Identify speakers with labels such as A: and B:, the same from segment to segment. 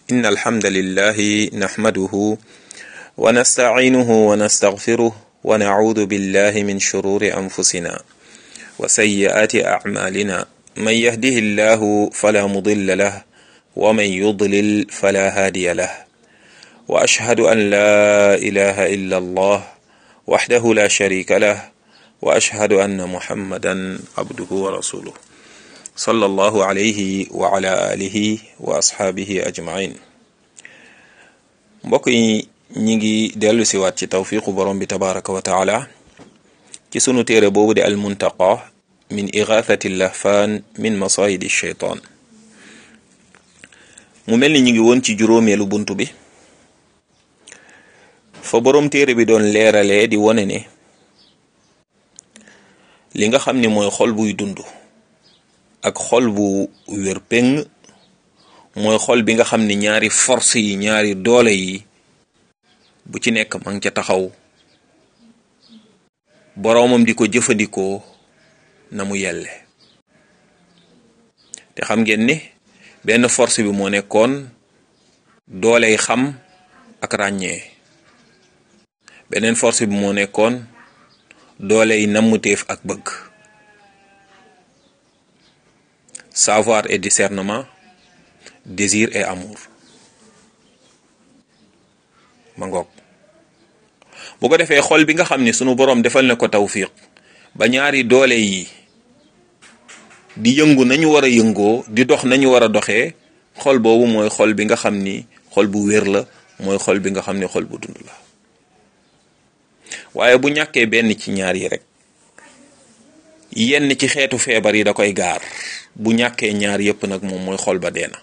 A: إن الحمد لله نحمده ونستعينه ونستغفره ونعوذ بالله من شرور أنفسنا وسيئات أعمالنا من يهده الله فلا مضل له ومن يضلل فلا هادي له وأشهد أن لا إله إلا الله وحده لا شريك له وأشهد أن محمدا عبده ورسوله صلى الله عليه وعلى آله وأصحابه أجمعين mbokk yi ñi ngi dellu siwaat ci tawfiqu borom bi tabaraka wa taala ci sunu téere boobu di almuntaqa min igathati lahfaan min masayidi sheytaan mu mel ni ñu ngi woon ci juróomeelu bunt bi fa borom téere bi doon leeralee di wone ne li nga xam ni mooy xol buy dund ak xol bu wér péng mooy xol bi nga xam ni ñaari force yi ñaari doole yi bu ci nekk ma ngi ca taxaw boroomam di ko jëfandikoo na mu yelle te xam ngeen ni benn force bi moo nekkoon dooley xam ak ràññee beneen force bi moo nekkoon dooley nammuteef ak bëgg savoir et discernement désir et amour ma ngoog bu ko defee xol bi nga xam ni sunu boroom defal na ko tawfiq ba ñaari doole yi di yëngu nañu war a yëngoo di dox nañu war a doxee xol boobu mooy xol bi nga xam ni xol bu wér la mooy xol bi nga xam ni xol bu dund la waaye bu ñàkkee benn ci ñaar yi rek yenn ci xeetu feebar yi da koy gaar bu ñàkkee ñaar yépp nag moom mooy xol ba dee na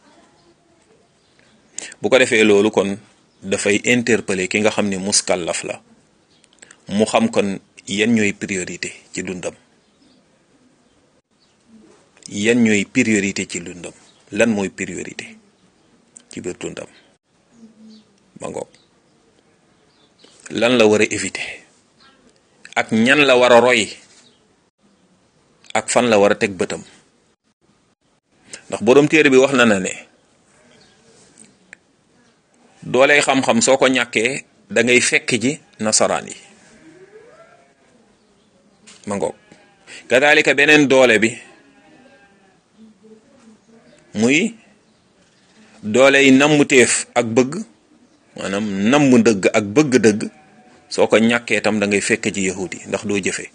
A: bu ko defee loolu kon dafay interpeller ki nga xam ni muskallaf la mu xam kon yan ñooy priorité ci dundam yan ñooy priorité ci dundam lan mooy priorité ci biir dundam ma ngoog lan la war a éviter ak ñan la war a roy ak fan la war a teg bëtam ndax boroom téere bi wax na na ne dooley xam-xam soo ko ñàkkee da ngay fekk ji nasaraan yi ma ngoog kadaalika beneen doole bi muy dooley nammuteef ak bëgg maanaam namm dëgg ak bëgg dëgg soo ko ñàkkee tam da ngay fekk ji yahud yi ndax doo jëfe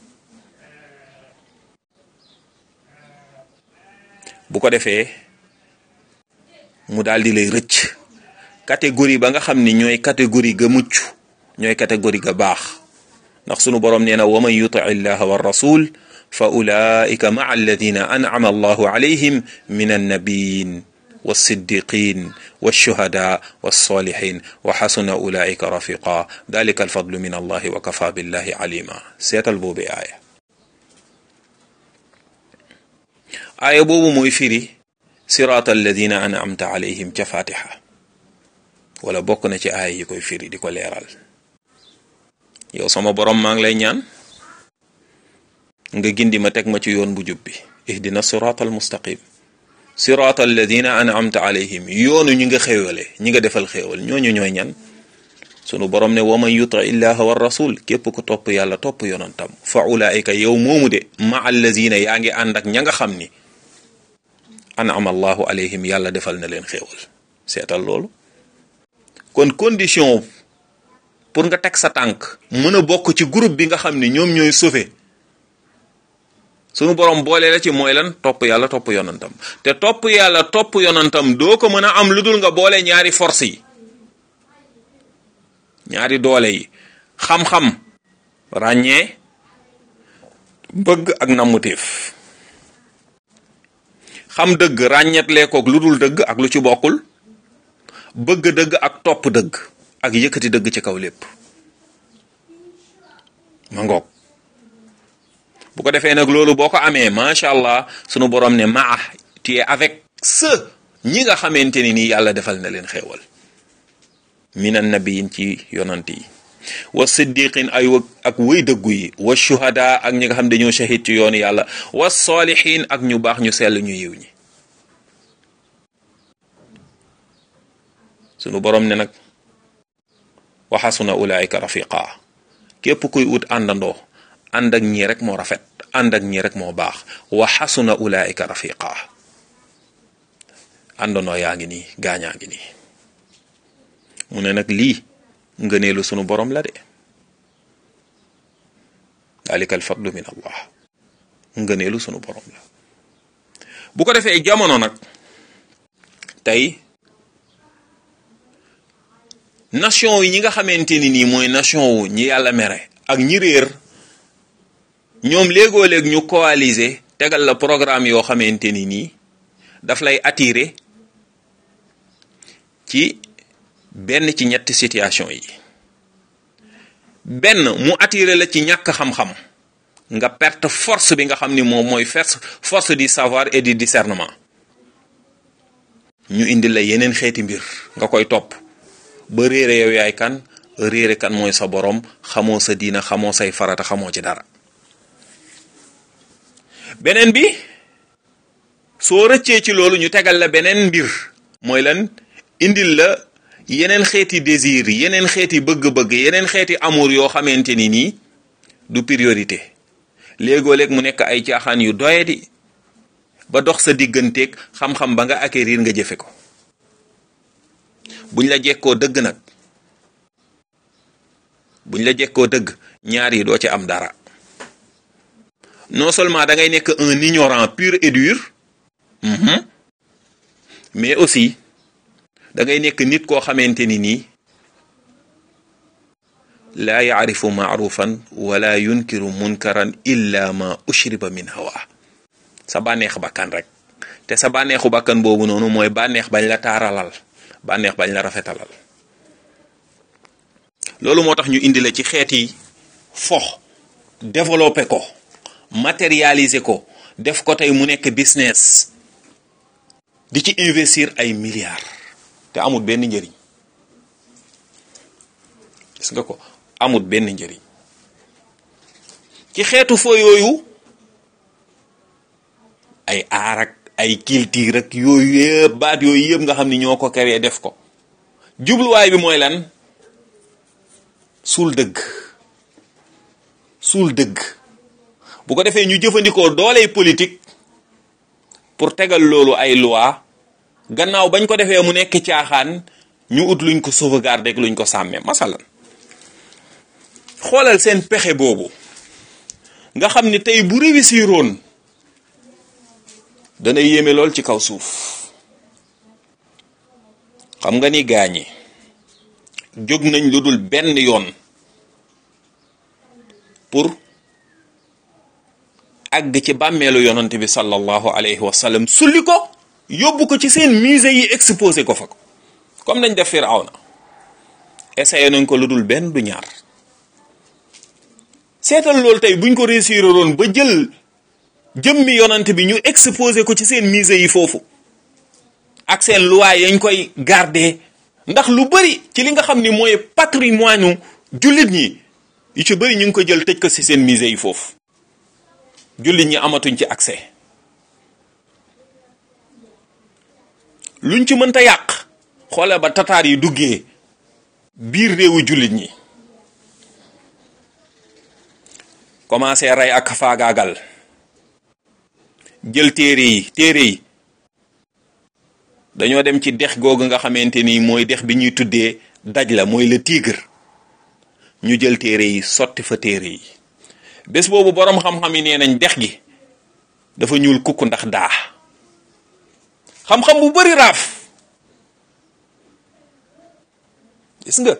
A: bu ko defee mu daal di lay rëcc catégorie ba nga xam ni ñooy catégorie ga mucc ñooy catégorie ga baax ndax sunu boroom nee na wa man yuti illaha wa rasul fa ulaika maa alladina an'ama allahu alayhim min annabiyin والصديقين والشهداء والصالحين وحسن أولئك رفيقا ذلك الفضل من الله وكفى بالله عليما seetal boobu aaya aaya boobu mooy firi siraat alladina an'amta alayhim ca fatiha wala bokk na ci aaya yi koy firi di ko leeral yow sama borom maa ngi lay ñaan nga gindi ma teg ma ci yoon bu jub bi ihdina siraat al mustaqim siraat alladina an'amta alayhim yoonu ñi nga xéewale ñi nga defal xéewal ñooñu ñooy ñan sunu borom ne wa man yuti illaha wa rasul képp ku topp yàlla topp yonantam fa ulaika yow moomu de ma allazina yaa ngi ànd ak ña nga xam ni an'ama allahu alayhim yàlla defal na leen xéewal seetal loolu kon condition pour nga teg sa tànk mën a bokk ci groupe bi nga xam ni ñoom ñooy sauvé sunu borom boole la ci mooy lan topp yàlla topp yonantam te topp yàlla topp yonantam doo ko mën a am lu dul nga boole ñaari force yi ñaari doole yi xam-xam ràññee bëgg ak nammuteef xam dëgg ràññeetlee koog lu dul dëgg ak lu ci bokkul bëgg dëgg ak topp dëgg ak yëkkati dëgg ci kaw lépp ma ngoog bu ko defee nag loolu boo ko amee macha allah sunu borom ne maa tu es avec ceux ñi nga xamante ni nii yàlla defal na leen xéewal minan nabiyin ci yonant yi wa siddiqin ay ak wëy dëggu yi wa shuhada ak ñi nga xam dañoo shahid ci yoonu yàlla wa salihin ak ñu baax ñu sell ñu yiw ñi sunu borom ne nag wa xasuna ulaika rafiqa képp kuy ut àndandoo ànd ak ñii rek moo rafet ànd ak ñii rek moo baax wa xasuna ulaika rafiqa àndandoo yaa ngi nii gaañaa ngi nii mu ne nag lii ngëneelu sunu borom la de dalika alfadlu min allah ngëneelu sunu borom la bu ko defee jamono nag tey nation yi ñi nga xamante ni nii mooy nation wu ñi yàlla mere ak ñi réer ñoom léegoo léeg ñu coaliser tegal la programme yoo xamante ni nii daf lay attirer ci benn ci ñetti situation yi benn mu attirer la ci ñàkk xam-xam nga perte force bi nga xam ni moom mooy force force du savoir et du discernement ñu indi la yeneen xeeti mbir nga koy topp ba réere yow yaay kan réere kan mooy sa borom xamoo sa diina xamoo say farata xamoo ci dara beneen bi soo rëccee ci loolu ñu tegal la beneen mbir mooy lan indil la yeneen xeeti désir yeneen xeeti bëgg-bëgg yeneen xeeti amour yoo xamante ni nii du priorité léegoo léeg mu nekk ay caaxaan yu doyadi ba dox sa digganteeg xam-xam ba nga acquérir nga jëfe ko buñ la jekkoo dëgg nag buñ la jekkoo dëgg ñaar yi doo ci am dara non seulement da ngay nekk un ignorant pur et dur mais aussi da ngay nekk nit koo xamante ni nii laa yaarifu maarufan wala yunkiru munkaran illa ma ushriba min hawa sa bànneex bakkan rek te sa bànneexu bakkan boobu noonu mooy bànneex bañ la taaralal bànneex bañ la rafetalal loolu moo tax ñu indi la ci xeeti fox développer ko matérialiser ko def ko tey mu nekk business di ci investir ay milliards te amul benn njëriñ gis nga ko amul benn njëriñ ci xeetu fo yooyu ay aar ak ay culture ak yooyu yëpp baat yooyu yëpp nga xam ni ñoo ko créé def ko jubluwaay bi mooy lan suul dëgg suul dëgg bu ko defee ñu jëfandikoo dooley politique pour tegal loolu ay loi gannaaw bañ ko defee mu nekk caaxaan ñu ut luñ ko sauvegarder ak luñ ko sàmmee masalan xoolal seen pexe boobu nga xam ni tey bu réussiroon dana yéeme lool ci kaw suuf xam nga ni gaañi jóg nañ lu dul benn yoon pour àgg ci bàmmeelu yonante bi sallallahu alayhi wa sallam sulli ko yóbbu ko ci seen musée yi exposé ko fa ko comme nañ def Firawna essayé nañ ko lu dul benn du ñaar seetal loolu tey buñ ko réussir woon ba jël jëmmi yonante bi ñu exposé ko ci seen musée yi foofu ak seen loi yañ koy garder ndax lu bari ci li nga xam ni mooy patrimoine jullit ñi yu ci bari ñu ngi ko jël tëj ko ci seen musée yi foofu jullit ñi amatuñ ci accès luñ ci mënta yàq xoole ba tataar yi duggee biir réewu jullit ñi commencé rey ak faagaagal jël téere yi téere yi dañoo dem ci dex googu nga xamante ni mooy dex bi ñuy tuddee daj la mooy le tigre ñu jël téere yi sotti fa téere yi bés boobu boroom xam-xam yi nee nañ dex gi dafa ñuul kukk ndax daa xam-xam bu bari raaf gis nga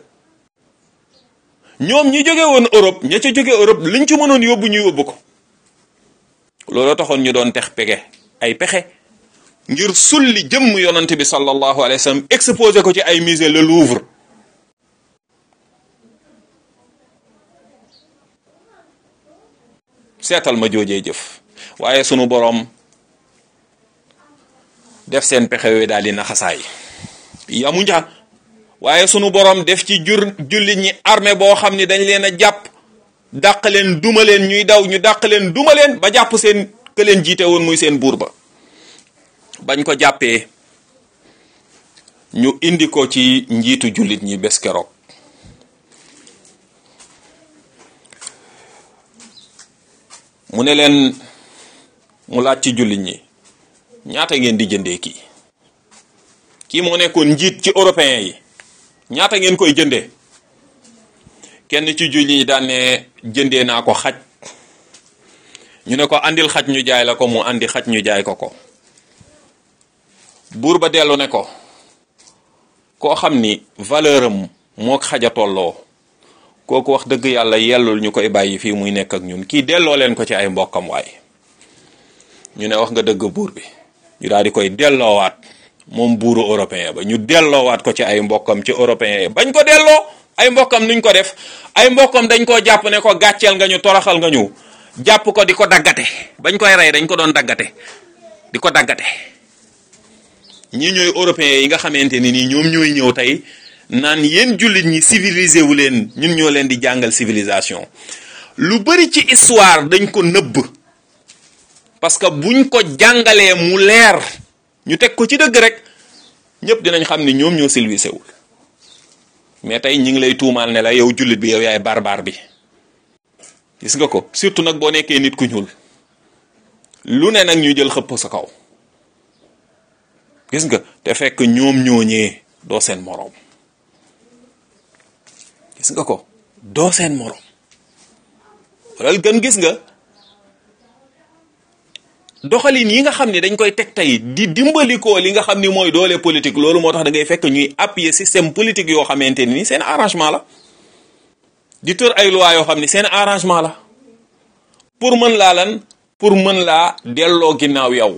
A: ñoom ñi jóge woon Europe ña ca jóge Europe liñ ci mënoon yóbbu ñu yóbbu ko looloo taxoon ñu doon tex pege ay pexe ngir sulli jëmm yonante bi sallallahu alayhi wa sallam exposé ko ci ay musée le Louvre seetal ma joojee jëf waaye sunu boroom def seen pexe yooyu daal di naxasaay yamu nja waaye sunu boroom def ci jur jullit ñi armée boo xam ni dañ leen a jàpp dàq leen duma leen ñuy daw ñu dàq leen duma leen ba jàpp seen ke leen jiite woon muy seen buur ba bañ ko jàppee ñu indi ko ci njiitu jullit ñi bés keroog mu ne leen mu laaj ci jullit ñi ñaata ngeen di jëndee kii kii moo nekkoon njiit ci européen yi ñaata ngeen koy jëndee kenn ci jullit ñi daan ne jëndee naa ko xaj ñu ne ko andil xaj ñu jaay la ko mu andi xaj ñu jaay ko ko buur ba dellu ne ko koo xam ni valeur am moo xaja tolloo kooku wax dëgg yàlla yellul ñu koy bàyyi fii muy nekk ak ñun kii delloo leen ko ci ay mbokkam waay ñu ne wax nga dëgg buur bi ñu daal di koy delloowaat moom buuru européen ba ñu delloowaat ko ci ay mbokkam ci européen yi bañ ko delloo ay mbokkam nuñ ko def ay mbokkam dañ koo jàpp ne ko gàcceel nga ñu toroxal nga ñu jàpp ko di ko daggate bañ koy rey dañ ko doon daggate di ko daggate ñii ñooy européens yi nga xamante ni nii ñoom ñooy ñëw tey naan yéen jullit ñi civilisé wu leen ñun ñoo leen di jàngal civilisation lu bari ci histoire dañ ko nëbb parce que buñ ko jàngalee mu leer ñu teg ko ci dëgg rek ñëpp dinañ xam ni ñoom ñoo civilisé wul mais tey ñi ngi lay tuumaal ne la yow jullit bi yow yaay barbar bi gis nga ko surtout nag boo nekkee nit ku ñuul lu ne nag ñu jël xëpp sa kaw gis nga te fekk ñoom ñooñee doo seen moroom gis nga ko doo seen moroom wala gën gis nga doxalin yi nga xam ne dañ koy teg tey di dimbalikoo li nga xam ni mooy doole politique loolu moo tax da ngay fekk ñuy appuyer système politique yoo xamante ni seen arrangement la di tër ay loi yoo xam ni seen arrangement la pour mën laa lan pour mën laa delloo ginnaaw yow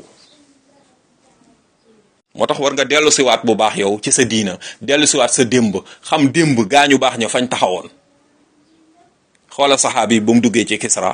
A: moo tax war nga dellu siwaat bu baax yow ci sa diina dellu siwaat sa démb xam démb gaañu baax ña fañ taxawoon xoola saxaabi ba mu duggee ci Kisra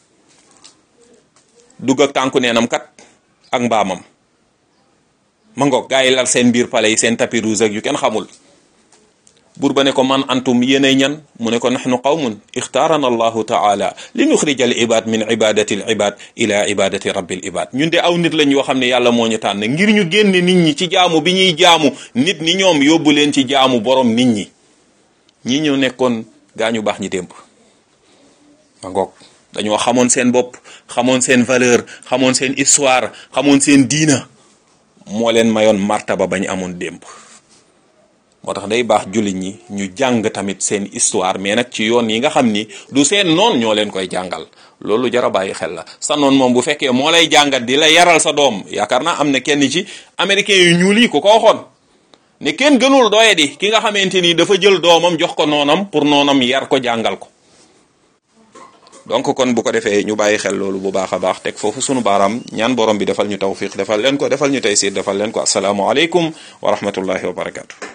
A: dugg ak tànku neenam kat ak mbaamam ma ngoog gaa yi lal seen biir pale yi seen tapis rouge ak yu kenn xamul buur ba ne ko man antum yéenay ñan mu ne ko nahnu qawmun ixtaarana allahu taala li nuxrija al ibad min ibadati al ibad ila ibadati rabbil ibad ñun de aw nit lañ yoo xam ne yàlla moo ñu tànn ngir ñu génne nit ñi ci jaamu bi ñuy jaamu nit ñi ñoom yóbbu leen ci jaamu borom nit ñi ñi ñëw nekkoon gaa ñu baax ñi démb ma ngoog dañoo xamoon seen bopp xamoon seen valeur xamoon seen histoire xamoon seen diina moo leen mayoon martaba bañ amoon démb moo tax day baax jullit ñi ñu jàng tamit seen histoire mais nag ci yoon yi nga xam ni du seen noon ñoo leen koy jàngal loolu jar a bàyyi xel la sa noon moom bu fekkee moo lay jàngat di la yaral sa doom yaakaar naa am na kenn ci américain yu ñuul yi ku ko waxoon ne kenn gënul doye di ki nga xamante ni dafa jël doomam jox ko noonam pour noonam yar ko jàngal ko donc kon bu ko defee ñu bàyyi xel loolu bu baax a baax teg foofu sunu baaraam ñaan borom bi defal ñu tawfiq defal leen ko defal ñu taysir defal leen ko asalaamualeykum wa rahmatullahi wa barakatu